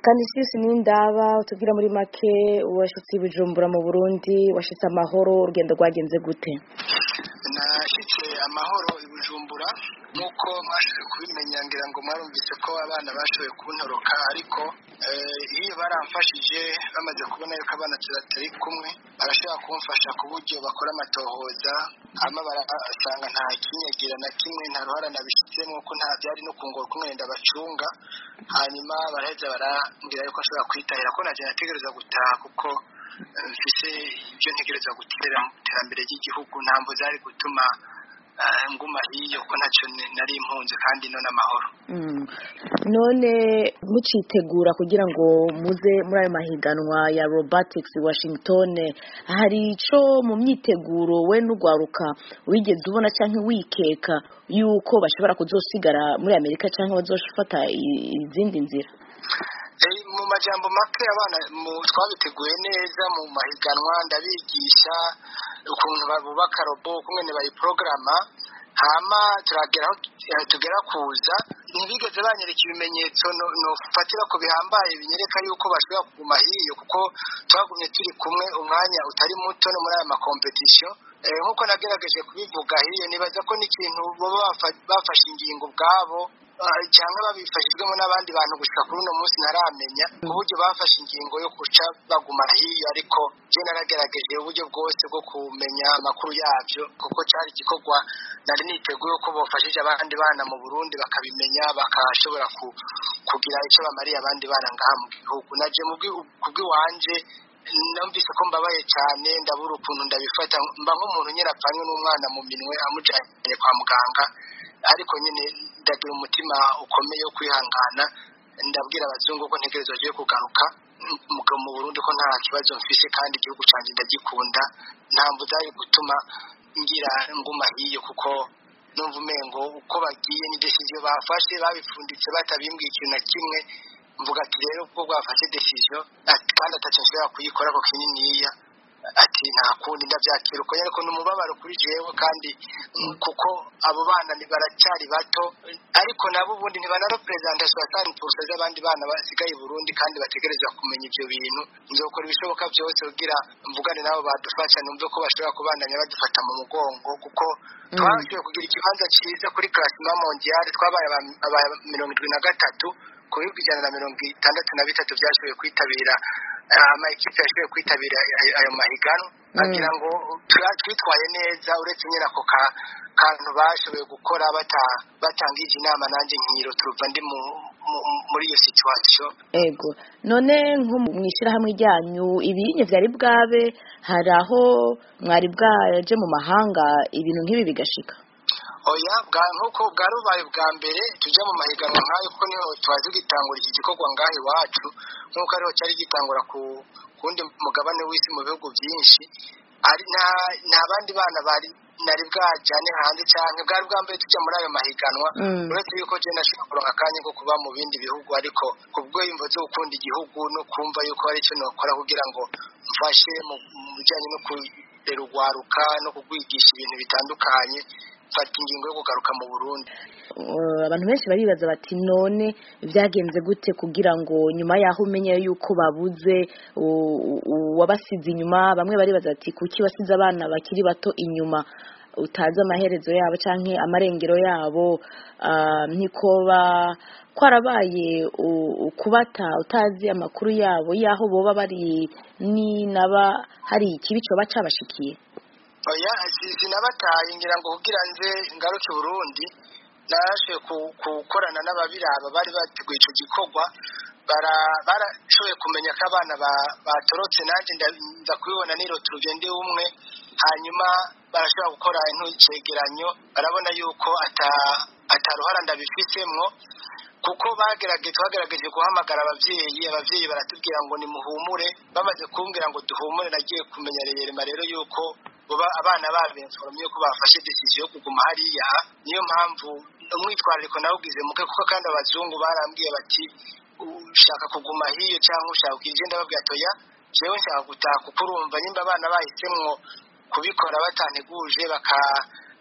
kandi sisi n'indaba utubwira muri make washitse i bujumbura mu burundi washitse amahoro urugendo rwagenze gute nashyitse amahoro i bujumbura nk'uko mwashoboye kubimenya ngira ngo mwarumvise ko abana bashoboye kuntoroka ariko iyo baramfashije bamaze kubona yuko abana turatari kumwe barashobora kumfasha ku buryo bakora amatohoza hama barasanga nta kinyagira na kimwe nta ruhara nabishyizemo ko nta byari no kungora kumwe ndabacunga hanyuma baraheza barambwira yuko ashobora kwitahira ko najya nategereza gutaha kuko mfise ibyo ntegereza gutera mu iterambere ry'igihugu ntabwo zari gutuma nguma hiyo ko ntacyo nari impunzi kandi no n'amahoro none mucitegura kugira ngo muze muri ayo mahiganwa ya robotics washington hari icyo mu myiteguro we n'ugwaruka wigeze ubona cyangwa wikeka yuko bashobora kuzosigara muri amerika cyangwa bazofata izindi nzira mu majambo make abana twabiteguye neza mu mahiganwa ndabigisha ukuntu bubaka robo ukuntu bayiporogaramu hama turagera aho tugera kuza ntibigeze banyereka ibimenyetso nofatira ko bihambaye binyereka yuko bashobora kuguma hiyo kuko twagumye turi kumwe umwanya utari muto no muri aya makompetisiyo nk'uko nagerageje kubivuga hiyo nibaza ko n'ikintu baba bafashe ingingo ubwabo cyangwa babifashijwemo n'abandi bantu gusa kuri uno munsi ntaramenya ku buryo bafashe ingingo yo guca baguma hiyo ariko je naragerageje uburyo bwose bwo kumenya amakuru yabyo kuko cyari igikorwa nari niteguye ko bafashije abandi bana mu Burundi bakabimenya bakashobora kugira icyo bamariye abandi bana ngaha mu gihugu naje ku bw'iwanje numvise ko mbabaye cyane ndabura ukuntu ndabifata mba nk'umuntu nyine apfanywe n'umwana mu minwe amujyanye kwa muganga ariko nyine ndagira umutima ukomeye wo kwihangana ndabwira abazungu ko ntegerezo agiye kugaruka mu Burundi ko nta kibazo mfise kandi igihugu cyanjye ndagikunda ntabwo zari gutuma ngira nguma hiyo kuko numva umengo uko bagiye ni decision bafashe babipfunditse batabimbwiye ikintu na kimwe mvuga ati rero ubwo bwafashe decision kandi atacyo nshobora kuyikora ko kininiya ati nta kundi ndabyakira uko ariko ni umubabaro kuri jewe kandi kuko abo bana baracyari bato ariko nabo ubundi ntibanarepresenta soixante purusa z'abandi bana basigaye i burundi kandi bategerezwa kumenya ibyo bintu nzokora ibishoboka byose kugira mvugane nabo badufasha numve ko bashobora kubandanya badufata mu mugongo kuko twashoboye kugira ikibanza cyiza kuri klasima mondiale twabaye aba mirongo irindwi na gatatu ku bihugu ijana na mirongo itandatu na bitatu byashoboye kwitabira amakipe yashoboye kwitabira ayo mahiganwa bagira ngo twitwaye neza uretse nyine ako kantu bashoboye gukora batangije inama nanjye nkiro turuva ndi muri iyo situwasiyo ego none nko mu ishyirahamwe ryanyu ibinye byari bwabe hari aho mwari bwaje mu mahanga ibintu nk'ibi bigashika oya nk'uko bwari bubaye bwa mbere tujya mu mahiganwa nk'ayo kuko niho tubazi gitangura iki gikorwa ngaho iwacu nk'uko ariho cyari gitangura ku wundi mugabane w'isi mu bihugu byinshi nta bandi bana bari nari bwajyane hanze cyane bwari bwa mbere tujya muri ayo mahiganwa uretse yuko jena ashobora kuronka akanya ko kuba mu bindi bihugu ariko ku bw'imvo zo gukunda igihugu no kumva yuko hari icyo nokora kugira ngo mfashe mu bijyanye no kurera urwaruka no kugwigisha ibintu bitandukanye mfata ingingo yo kugaruka mu burundi abantu benshi baribaza bati none byagenze gute kugira ngo nyuma y'aho umenye yuko babuze wabasize inyuma bamwe baribaza bati kuki wasize abana bakiri bato inyuma utazi amaherezo yabo cyangwa amarengero yabo ntikoba kwarabaye ukubata utazi amakuru yabo y'aho boba bari ninaba hari ikibi cyoba cyabashikiye oya sinabataye ngira ngo kugira nze ngaruke Burundi narashoboye gukorana n'ababiraba bari bateguye icyo gikorwa barashoboye kumenya ko abana batorotse nanjye nza kubibona nirotuje ndi umwe hanyuma barashobora gukora intucegeranyo barabona yuko ataruhara ndabifitemo kuko bagerageje twagerageje guhamagara ababyeyi ababyeyi baratubwira ngo nimuhumure bamaze kumbwira ngo duhumure nagiye kumenya reyerema rero yuko abana babenforomye ko bafashe decision yo kuguma hariya niyo mpamvu umwitwarariko nawugize muke kuko kandi abazungu barambwiye bati ushaka kuguma hiyo cyangwa ushaka kugira ndababwira toya jewe nshaka gutaha kuko urumva nyimba abana bahisemwo kubikora batanteguje baka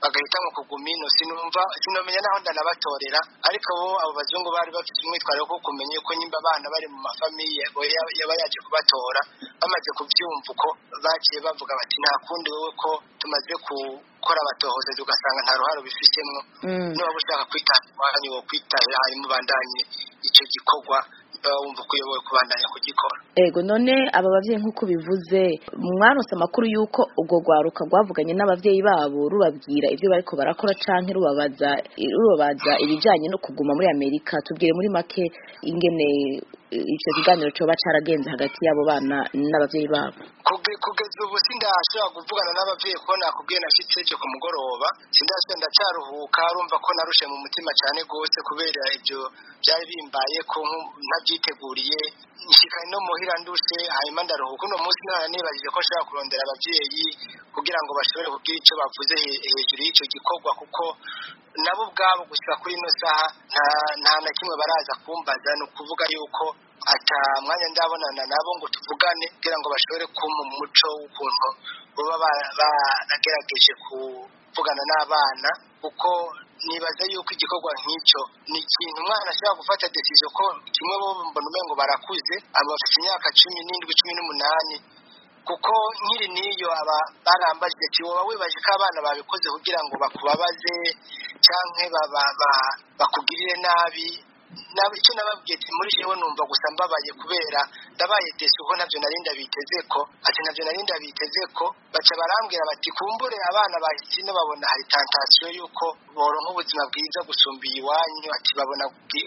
bagahitamo kuguma ino sinumva sinomenya naho ndanabatorera ariko bo abo bazungu bari bafite umwitwarire wo kumenya yuko nyimba abana bari mu mafamiye yaba yaje kubatora bamaze kubyumva uko bagiye bavuga bati nta kundi wowe ko tumaze gukora abatohoza ugasanga nta ruhare ubifitemo niba ushaka kwitanga iwanyu wo kwitahira hanyuma ubandanye icyo gikorwa wumva ko uyoboye kubandanya kugikora ego none aba babyeyi nk'uko bivuze mwaronse amakuru y'uko ubwo rwaruka rwavuganye n'ababyeyi babo rubabwira ibyo bariko barakora canke rubabaza rubabaza ibijanye no kuguma muri amerika tubwire muri make ingene icyo kiganiro coba caragenze hagati y'abo bana n'ababyeyi babo kugeza ubu sindashobora kuvugana n'ababyeyi ko nakubwiye nashitse ejo ku mugoroba sindashobora ndacaruhuka urumva ko narushe mu mutima cyane rwose kubera ibyo byari bimbaye ko ntabyiteguriye nshikanye no muhira ndushe hanyuma ndaruhuka uno munsi nara nibajije ko nshobora kurondera ababyeyi kugira ngo bashobore kugira icyo bavuze hejuru y'icyo gikorwa kuko nabo ubwabo gusa kuri ino saha nta na kimwe baraza kumbaza ni ukuvuga yuko ata mwanya ndabonana nabo ngo tuvugane kugira ngo bashobore kumpa umuco w'ukuntu baba baragerageje kuvugana n'abana kuko nibaza yuko igikorwa nk'icyo ni ikintu umwana ashobora gufata decision ko kimwe bo mbona umengo barakuze abafite imyaka cumi n'indwi cumi n'umunani kuko nkiri n'iyo aba barambajije ati woba wibaje ko abana babikoze kugira ngo bakubabaze cyangwa bakugirire nabi icyo nababwiye ati muri jewe numva gusa mbabaye kubera ndabaye desi uko nabyo nari ndabiteze ko ati nabyo nari ndabiteze ko baca barambwira bati kumbure abana bahise ino babona hari tantasiyo y'uko boronka ubuzima bwiza gusumba iwanyu ati babona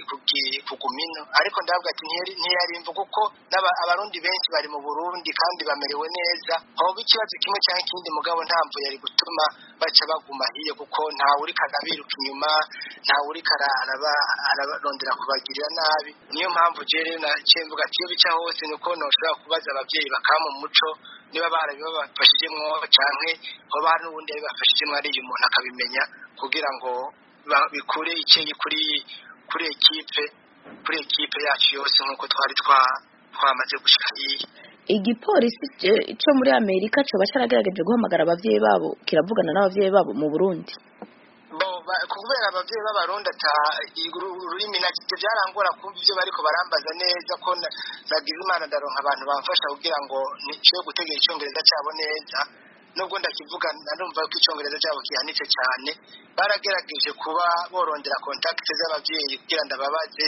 kuguma ino ariko ndavuga ati ntiyarimva kuko abarundi benshi bari mu burundi kandi bamerewe neza hoba ikibazo kimwe cyangwa ikindi mugabo nta mvu yari gutuma baca baguma hiyo kuko ntawe uriko arabiruka inyuma ntawe uriko ararondera kubagirira nabi niyo mpamvu rero naciye mvuga ati iyo bica hose ni uko ntushobora kubaza ababyeyi bakama umuco niba barabibafashijemwo canke hoba hari n'ubundi yabibafashijemwo ariyo umuntu akabimenya kugira ngo bikure icyeyi kuri kuri ekipe kuri ekipe yacu yose nk'uko twari twamaze gushika hiya igipolisi cyo muri amerika coba caragerageje guhamagara abavyeyi babo kiravugana n'abavyeyi babo mu burundi kubera ababyeyi b'abarundi ata ururimi nabyo byarangora kumva ibyo bariko barambaza neza ko nagize imana ndaronka abantu bamfasha kugira ngo niciye gutegera icyongereza cyabo neza nubwo ndakivuga narumva ko icyongereza cyabo kihanitse cyane baragerageje kuba borondera kontakiti z'ababyeyi kugira ngo ndababaze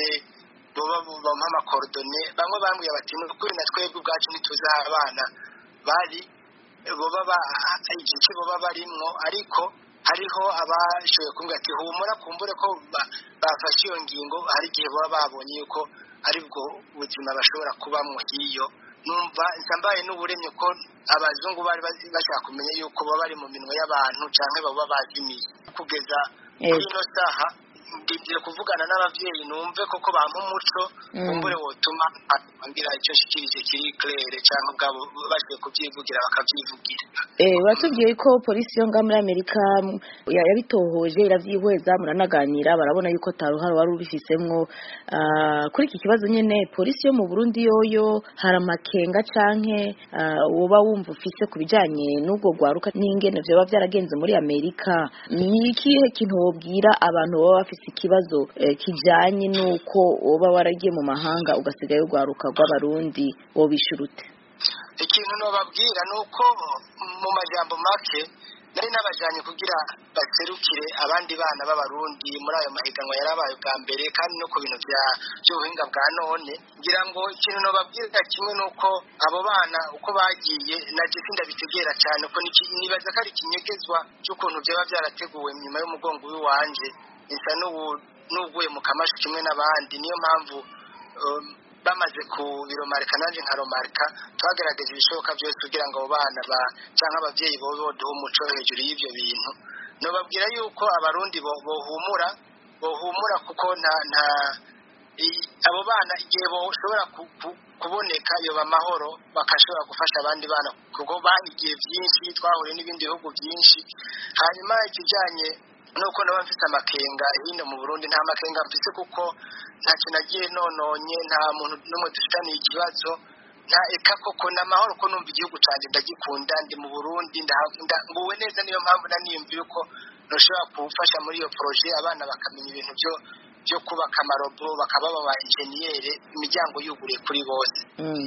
bampa amakorodone bamwe bambwiye bati ni ukuri na twebwe ubwacu ntituzi aho abana bari boba igice boba barimwo ariko hariho abashoboye kumbwira ati humura kumbure ko bafashe iyo ngingo hari igihe baba babonye yuko ari bwo buzima bashobora kubamwo hiyo numva mbaye n'uburemye ko abazungu bari bashaka kumenya yuko baba bari mu minwe y'abantu cyangwa baba bazimiye kugeza kuri ino saha ndindire kuvugana n'ababyeyi numve koko bampa umuco kumbure wotuma ambwira icyo nshikirije kiri claire cyangwa ubwabo bashoboye kubyivugira bakabyivugira batubwiye ko polisi yo ngaha muri amerika yabitohoje irabyihweza muranaganira barabona yuko taruhara wari ubifisemwo kuri iki kibazo nyine polisi yo mu burundi yoyo hari amakenga canke woba wumva ufise ku bijanye n'ubwo rwaruka n'ingene vyoba vyaragenze muri amerika ni ikihe kintu wobwira abantu baba bafise ikibazo kijanye n'uko woba waragiye mu mahanga ugasigayo urwaruka rw'abarundi wobishura ute ikintu nobabwira ni uko mu majambo make nari nabajanye kugira baserukire abandi bana b'abarundi muri ayo mahiganwa yarabaye bwa mbere kandi no ku bintu by'ubuhinga bwa none ngira ngo ikintu nobabwira kimwe ni uko abo bana uko bagiye naje sindabitegera cyane ko nibaza ko ari ikinyegezwa cy'ukuntu byaba byarateguwe nyuma y'umugongo w'iwanje isa n'uguye mu kamashi kimwe n'abandi niyo mpamvu bamaze kubiromarika nanjye nkaromarika twagerageje ibishoboka byose kugira ngo abo bana cyangwa ababyeyi bobe boduhe umuco hejuru y'ibyo bintu nubabwira yuko abarundi bohumura bohumura kuko nta nta abo bana igihe bashobora kuboneka yoba amahoro bakashobora gufasha abandi bana kuko bahigiye byinshi twahuriye n'ibindi bihugu byinshi hanyuma ikijyanye nuko naba mfite amakenga hino mu burundi nta makenga mfite kuko ntacyo nagiye nononye nta muntu n'umwe dufitaniye ikibazo nta eka koko ni amahoro ko numva igihugu cyanjye ndagikunda ndi mu burundi nguwe neza niyo mpamvu naniyumva yuko ntushobora gufasha muri iyo poroje abana bakamenya ibintu byo byo kubaka amarobo bakaba baba enjeniyeri imiryango yuguriye kuri bose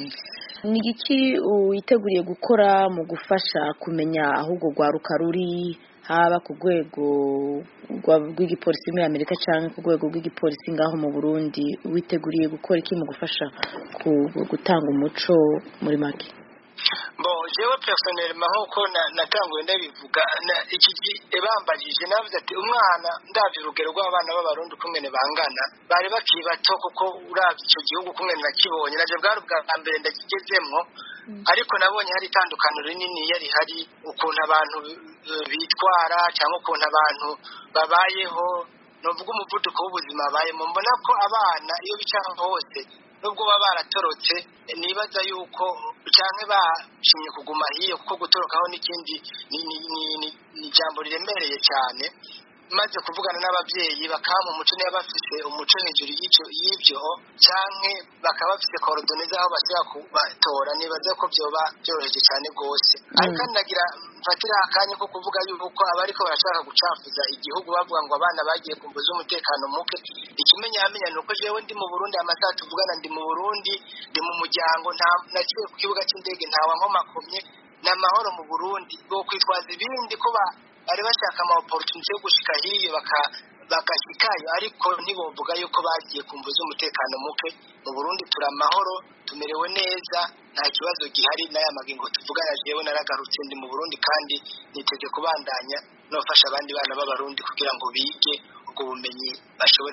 ni iki witeguriye gukora mu gufasha kumenya aho urwo rwaruka ruri haba ku rwego rw'igipolisi muri amerika cyangwa ku rwego rw'igipolisi ngaho mu burundi witeguriye gukora iki mu gufasha gutanga umuco muri make bo jewe personelma nkuko natanguye ndabivuga iki bambagije navuze ati umwana ndabye urugero rw'abana b'abarundi ukungene bangana bari bakiri bato kuko urabye icyo gihugu ukungene nakibonye naje bwari ubwa mbere ndakigezemwo ariko nabonye hari itandukaniro rinini yari hari ukuntu abantu bitwara cyangwa ukuntu abantu babayeho nuvuga umuvuduko w'ubuzima babayemo mbona ko abana iyo bicara hose nubwo baba baratorotse nibaza yuko cyangwa bashimye kuguma hiyo kuko gutorokaho n'ikindi ni ijambo riremereye cyane maze kuvugana n'ababyeyi bakaba mu muco niba bafise umuco hejuru y'ibyo cyangwa bakaba bafise korodoni z'aho bashobora kubatora nibaza ko byoba byoroheje cyane rwose ariko nagira mfatira akanya ko kuvuga yuko abariko barashaka gucafuza igihugu bavuga ngo abana bagiye kumbuza umutekano muke ikimenyamenya ni uko jewe ndi mu burundi amasaha tuvugana ndi mu burundi ndi mu muryango naciye ku kibuga cy'indege ntawa nkomakomye ni amahoro mu burundi bwo kwitwaza ibindi ko bari bashaka ama opportunity yo gushika hiyo bagashyikayo ariko ntibovuga yuko bagiye kumbuza umutekano muke mu burundi turi amahoro tumerewe neza nta kibazo gihari n'aya magingo tuvugana jewe naragarutse ndi mu burundi kandi niteze kubandanya nofasha abandi bana b'abarundi kugira ngo bige ubwo bumenyi bashobore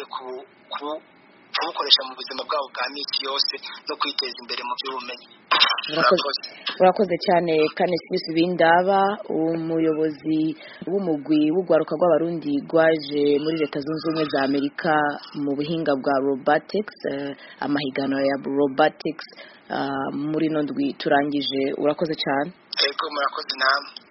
kubukoresha mu buzima bwabo bwa minsi yose no kwiteza imbere mu by'ubumenyi urakoze cyane kanesibisi bindaba umuyobozi w'umugwi w'urwaruka rw'abarundi rwaje muri leta zunze ubumwe za amerika mu buhinga bwa robotics amahiganwa ya robotics muri ino ndwi turangije urakoze cyane yego murakoze namwe